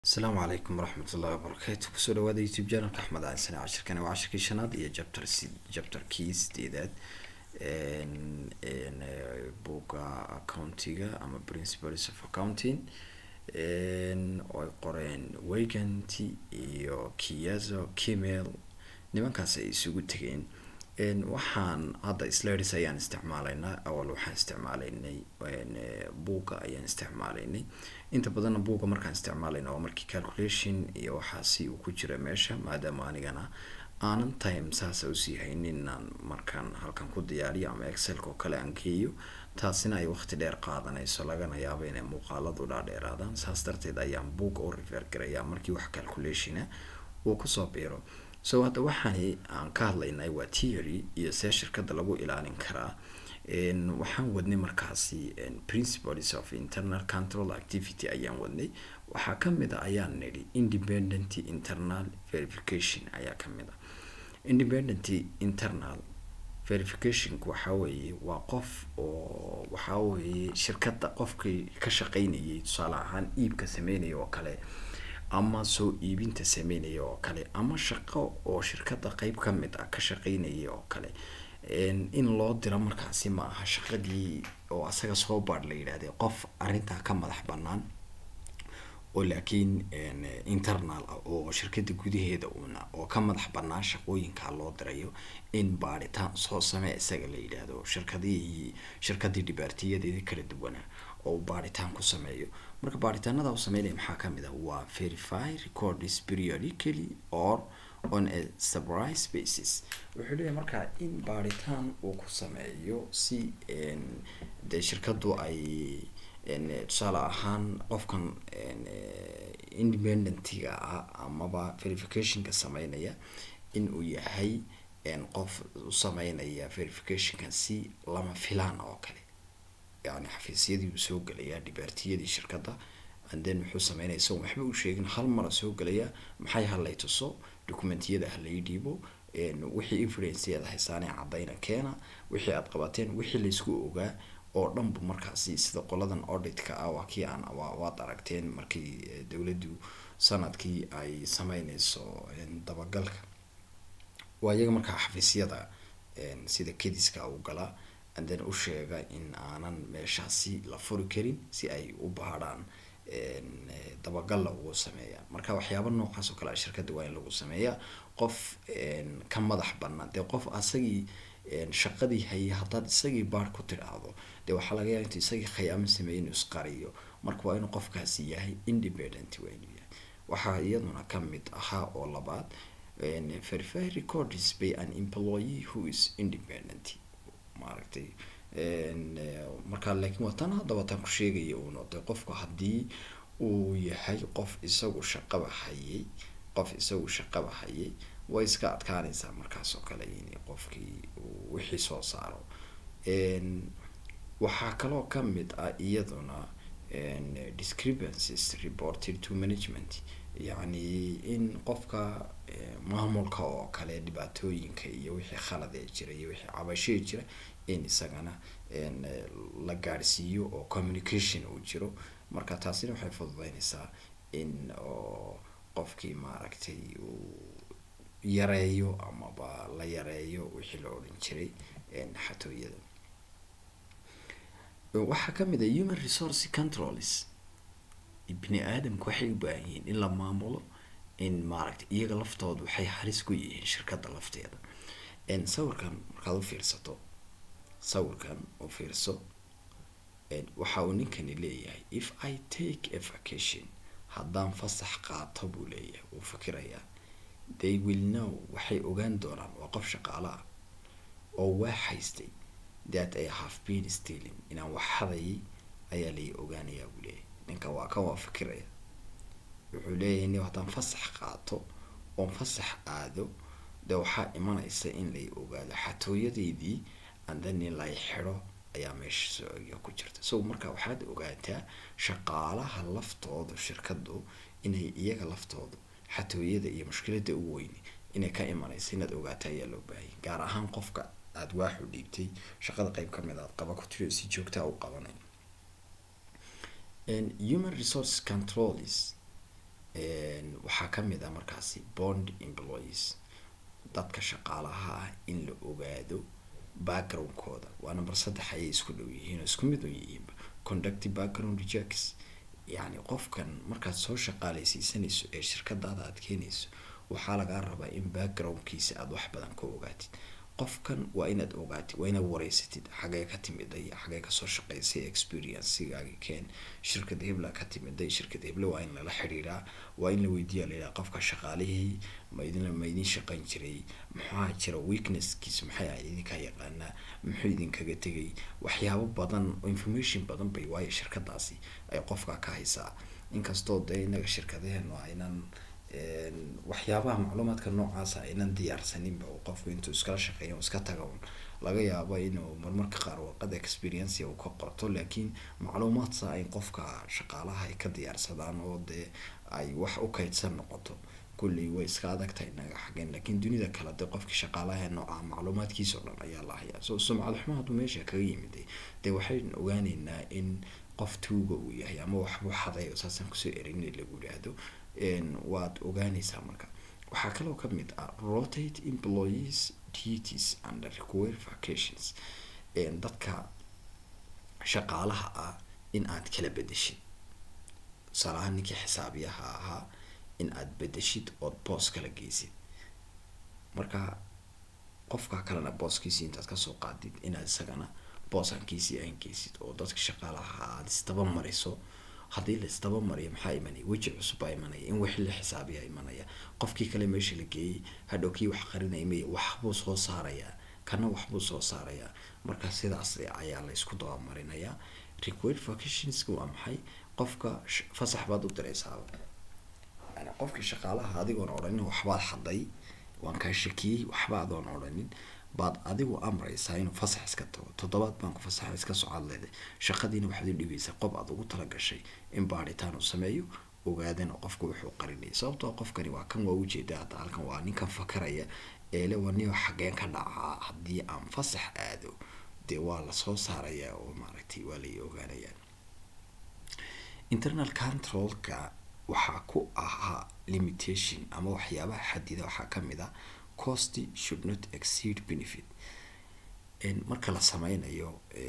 asalaamu calaykum waraxmat ullahi wabarakaatu kusoo dhawaada youtube janalka axmed cali sane cashirkani waa cashirkii shanaad iyo jabtar si jabtarkii sideedaad buga accountiga ama principles of accounting oo ay qoreen weganty iyo kiyazo kimel nimankaas ay isugu tegeen waxaan hadda slides ayaan isticmaalaynaa awal waxaan isticmaalaynay buugga ayaan isticmaalaynay inta badanna buugga markaan isticmaalayna waa markii calculation iyo waxaasi uu ku jira meesha maadaama anigana aanan time saasa usii haynin inaan markaan halkan ku diyaariyo ama excelka oo kale aan geeyo taasina ay waqti dheer qaadanayso lagana yaabo inay muuqaaladu dhaadheeraadaan saas darteed ayaan buugga u refer garayaa markii wax calculationa uu kusoo biiro so hadda waxaani aan ka hadlaynay waa theory iyo see shirkada lagu ilaalin karaa waxaan wadnay markaasi principles of internal control activity ayaan wadnay waxaa kamid a ayaan nidhi independent internal verification ayaa kamid a independent internal verificationku waxaa weeye waa qof oo waxaa weeye shirkada qofkii ka shaqeynayay tusaale ahaan iibka sameynaya oo kale ama soo iibinta sameynaya oo kale ama shaqo oo shirkada qeyb ka mid ah ka shaqeynaya oo kale in loo diro markaasi ma aha shaqadii oo asaga soo baadh la yidhahday qof arrintaa ka madax banaan oo laakiin internal ah oo shirkada gudaheeda una oo ka madax banaan shaqooyinkaa loo dirayo in baadhitaan soo samee isaga la yidhaahdo shirkadihii shirkadii dhibaatiyadeedii kala duwanaa oo baadhitaan ku sameeyo marka baadhitaanada u sameynaya maxaa kamid ah waa verify records periodically or on a surprise basis wuxuu leeyahay markaa in baadhitaan uu ku sameeyo si dee shirkadu ay tusaale ahaan qofkan independentiga ah amaba verificationka sameynaya in uu yahay qof u sameynaya verificationka si lama filaan oo kale yani xafiisyadii uu soo gelayaa dhibaatiyadii shirkadda and then wuxuu sameynaya isagoon waxba u sheegin hal mara soo gelaya maxay halay tuso documentiyada halay dhiibo wixii evidenceyaad haysaanee cadayna keena wixii aad qabateen wixii laysku ogaa oo dhanbu markaasi sida qoladan auditka ah waa kii aan waad aragteen markii dowladdu sanadkii ay sameyneyso dabagalka waa iyaga markaa xafiisyada sida kediska u gala and then u sheega in aanan meeshaasi la furi karin si ay u baadhaan dabagalla ugu sameeyaan marka waxyaaba noocaas oo kale a shirkadda waa in lagu sameeyaa qof ka madax banaan dee qof asagii shaqadii haya haddaad isagii baad ku tidhaahdo dee waxaa laga yaaba intu isagii khayaamo sameeyay inuu isqariyo marka waa inuu qofkaasi yahay independent waa inuu yahay waxaa iyaduna kamid ahaa oo labaad verify records by an employee who is independent maaragtay markaa laakiin waa tan haddaba tan ku sheegaya uu noqday qofku haddii uu yahay qof isagu shaqaba hayay qof isagu shaqaba hayay way iska adkaanaysaa markaas oo kale in qofkii uu wixii soo saaro waxaa kaloo kamid ah iyaduna discrepancies reported to management yacni in qofka maamulka oo kale dhibaatooyinka iyo wixii khalad ee jira iyo wixii cabashee jira in isagana la gaadhsiiyo oo communication uu jiro marka taasina waxay fududeynaysaa in oo qofkii maaragtay uu yareeyo amaba la yareeyo wixii la odhan jiray xatooyada waxaa kamid a human resource controls bini aadamku waxay u baahan yihiin in la maamulo in maaragtay iyaga laftooda waxay halis ku yihiin shirkadda lafteeda sawirkan markaad u fiirsato sawirkan u fiirso waxa uu ninkani leeyahay if i take a vacation haddaan fasax qaato buu leeyahay wuu fikirayaa they will know waxay ogaan doonaan waa qof shaqaalo ah oo waa haystay that i have been stealing inaan wax hadayay ayaa lay ogaanayaa buu leeyahay ninka waa kan waa fikiraya wuxuu leeyahay ni haddaan fasax qaato oon fasax aado dee waxaa imanaysa in lay ogaado xatooyadeydii andan in lay xidho ayaa meesha sooga ku jirta so marka waxaad ogaataa shaqaalaha laftooda shirkadu inay iyaga laftooda xatooyada iyo mushkilada ugu weyni inay ka imanaysa inaad ogaataa ayaa loo baahayay gaar ahaan qofka aada waaxu dhiibtay shaqada qeyb kamid aad qaba ku tiri si joogtaa u qabanay human resource controls kamid ah markaasi bond employees dadka shaqaalaha ah in la ogaado backgroundkooda waa number saddex ayay isku dhow yihiin oo isku mid u yihiinba conductive background rejects yacni qofkan markaad soo shaqaaleysiisanayso ee shirkadaada aad keenayso waxaa lagaa rabaa in backgroundkiisa aada wax badan ka ogaatid qofkan waa inaad ogaatid waa inaad wareysatid xagee ka timiday xagee kasoo shaqeysay experiencegaagi keen shirkad hebla ka timiday shirkad heble waa in lala xiriiraa waa in la weydiiya layihaha qofka shaqaalihii ma idin ma idin shaqayn jiray maxaa jira weaknesskiis maxay ahayd idinkaa yaqaanaa muxuu idinkaga tegay waxyaabo badan oo information badan bay waayo shirkadaasi ay qofka ka haysaa inkastoo dee inaga shirkadaheenu aynan waxyaabaha macluumaadka noocaasa aynan diyaarsaninba oo qofku intuu iskala shaqeeya iska taga un laga yaabo inuu marmarka qaar warqada experience uu ka qorto laakiin macluumaadsa ay qofka shaqaalaha ay ka diyaarsadaan oo dee ay wax u kaydsan noqoto kulley way iska adagtahay inaga xageen laakiin dunida kale dee qofkii shaqaalaha nooca macluumaadkiisa oo dhan ayaa la hayaa so sumcad xumo hadduu meesha kaga yimid dee waxaynu ogaaneynaa in qof tuuga uu yahay ama waxbuu xaday oo saasaan kusoo erin lagu yidhaahdo waad ogaaneysaa marka waxaa kaloo kamid ah rotate employees duties and require vacations dadka shaqaalaha ah in aad kala bedeshid tusaalaha ninkii xisaabiyaha ahaa in aad bedeshid ood boos kala geysid marka qofka kalena booskiisii intaad kasoo qaadid inaad isagana boosankiisii aan geysid oo dadka shaqaalaha aada isdaba mariso haddii la isdaba mariyo maxaa imanaya weji cusub baa imanaya in wixii la xisaabiyaa imanaya qofkii kale meesha la geeyey hadhow kii wax qarinaya may waxbuu soo saarayaa kana waxbuu soo saarayaa marka sidaas ayaa la isku dabamarinayaa required vacationska waa maxay qofka fasax baad u diraysaaba yani qofkii shaqaalaha adigoon odhanin waxbaad xaday waan kaa shakiyey waxba adoon odhanin baad adigu amraysaa inuu fasax iska tago toddobaad baan ku fasaxa iska socod leeday shaqadiina waxaad u dhibaysaa qof aad ugu talagashay in baadhitaan uu sameeyo ogaadana qofka wuxuu qarinaya sababtoo qofkani waa kan waa ujeeda hadda halkan waa ninkan fakaraya eele waa nin xageen ka dhacaa haddii aan fasax aado dee waa lasoo saarayaa oo maaragtay waa lay ogaanayaa internal controlka waxaa ku ahaa limitation ama waxyaabaha xadida waxaa kamid ah cost should not exceed benefit marka la sameynayo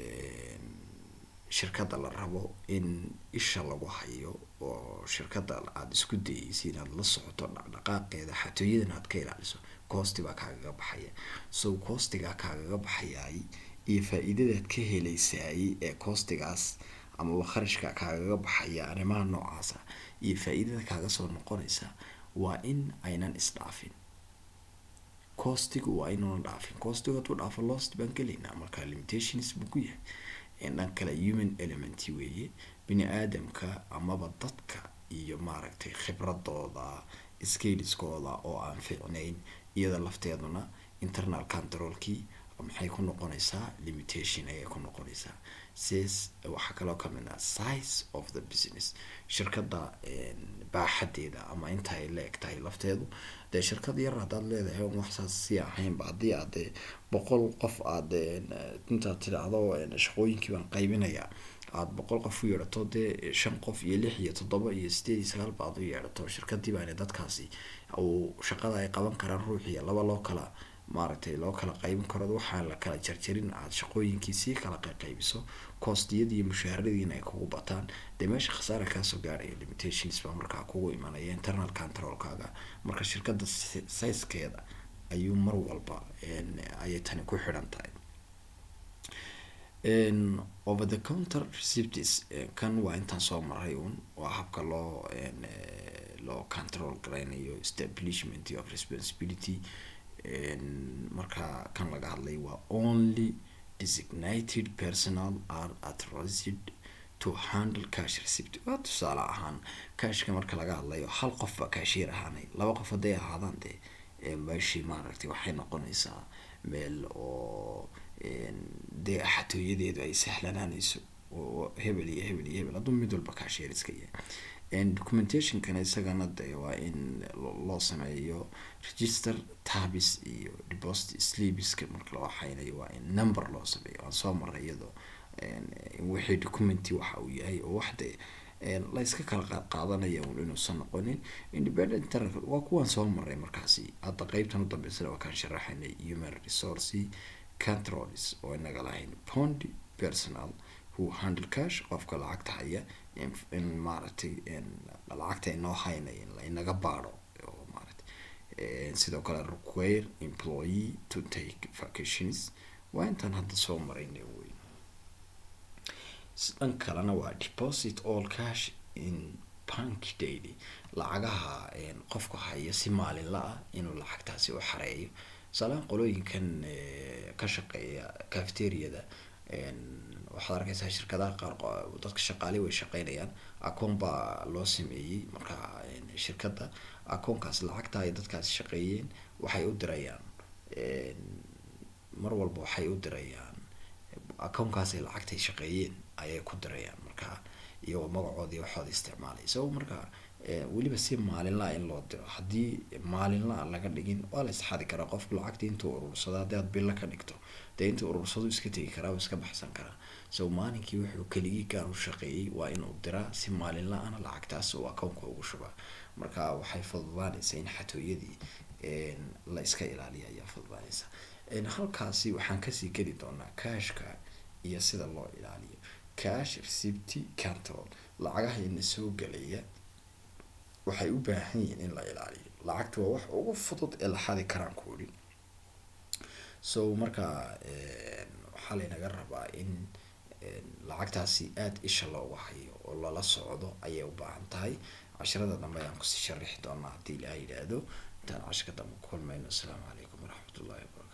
shirkadda la rabo in isha lagu hayo oo shirkadda aada isku dayeysa inaad la socoto dhaqdhaqaaqeeda xatooyadan aad ka ilaaliso costi baa kaagaga baxaya so costigaa kaagaga baxayay iyo faa-iidadaad ka heleysaayey ee costigaas amaba kharashka kaagaga baxaya arrimaha noocaasa iyo faa-iidada kaaga soo noqonaysa waa in aynan isdhaafin costigu waa inuuna dhaafin costigu hadduu dhaafo lost baan gelaynaa marka limitations buu ku yahay dhan kale human element weeye bini aadamka amaba dadka iyo maaragtay khibradooda scaliskooda oo aan fiicnayn iyada lafteeduna internal controlkii maxay ku noqonaysaa limitation ayay ku noqonaysaa sis waxaa kaloo kamid ah size of the business shirkadda baaxadeeda ama inta ay la eg tahay lafteedu dee shirkad yar haddaad leedahay on waxsaas sii ahaynba haddii aad dee boqol qof aad intaad tidhaahdo shaqooyinkii baan qaybinayaa aada boqol qof u yeedhato dee shan qof iyo lix iyo toddoba iyo sideed iyo sagaal ba aad u yeedhato shirkadii baana dadkaasi uu shaqada ay qaban karaan ruuxiya laba loo kala maaragtay loo kala qaybin karo waxaan la kala jarjarin aada shaqooyinkii sii kala qaybiso coostiyadii iyo mushaharadiina ay kugu bataan dee meesha khasaara kaasoo gaarhaya limitations baa markaa kugu imanaya internal controlkaaga marka shirkadda sizekeeda ayuu mar walba ayay tani ku xidhan tahay over the counter receipts kan waa intaan soo maray un waa habka loo loo control garaynayo establishment of responsibility marka kan laga hadlay waa only designated personal are authorized to handle cash receipt waa tusaale ahaan cashka marka laga hadlayo hal qof baa cashier ahaanay laba qof hadday ahaadaan dee meeshii maaragtay waxay noqonaysaa meel oo dee xatooyadeedu ay sahlanaanayso oo hebel iyo hebel iyo hebel hadduu mid walba cashier iska yahay documentationkana isagana de waa in loo sameeyo register tabis iyo deposit sleebiska marka la waxaynayo waa in number loo sameeyo aan soo maray iyadoo wixii documenti waxa uu yahay oo wax de la iska kala qaad qaadanaya un inuusan noqonin independent internal waa kuwaan soo maray markaasi hadda qeybtan u dambeysana waa kaan sharaxaynay human resource controls oo inaga lahayn pond personal who handle cash qofka lacagta haya in maaragtay lacagta inoo haynay in la inaga baadho oo maaragtay sidoo kale require employee to take vacations waa intaan hadda soo maraynay wey dhan kalena waa deposit all cash in bank daily lacagaha qofka haya si maalinla ah inuu lacagtaasi u xareeyo tusaalahaan qolooyinkan ka shaqeeya cafeteriada waxaad arkeysaa shirkadaha qaar dadka shaqaali way shaqeynayaan akoon baa loo sameeyey marka shirkadda akoonkaas lacagta ay dadkaasi shaqeeyeen waxay u dirayaan mar walba waxay u dirayaan akoonkaasay lacagtay shaqeeyeen ayay ku dirayaan marka iyagoo magacoodii waxooda isticmaalay isagoo marka weliba si maalinlaa in loo diro haddii maalinlaa laga dhigin waa la isxadi karaa qofku lacagta intuu urursado haddii aad bilo ka dhigto dee intuu urursado iska tegi karaa oo iska baxsan karaa so maalinkii wuxuu keligii gaan u shaqeeyey waa inuu diraa si maalinla-ana lacagtaas uu akoonka ugu shubaa marka waxay fududaanaysaa in xatooyadii la iska ilaaliya ayaa fududaanaysa halkaasi waxaan kasii geli doonaa cashka iyo sida loo ilaaliyo cash receipt control lacagaha ina soo gelaya waxay u baahan yihiin in la ilaaliyo lacagta waa wax ugu fudud ee la xadi karaan kuuri so marka waxaa laynaga rabaa in lacagtaasi aada isha looga hayo oo lala socdo ayay u baahan tahay casharada dambe ayaan kusii sharixi doonaa haddii ilaa yidhaahdo intaan cashka dambe ku kulmayno asalaamu calaykum waraxmat ullahi wabarakatu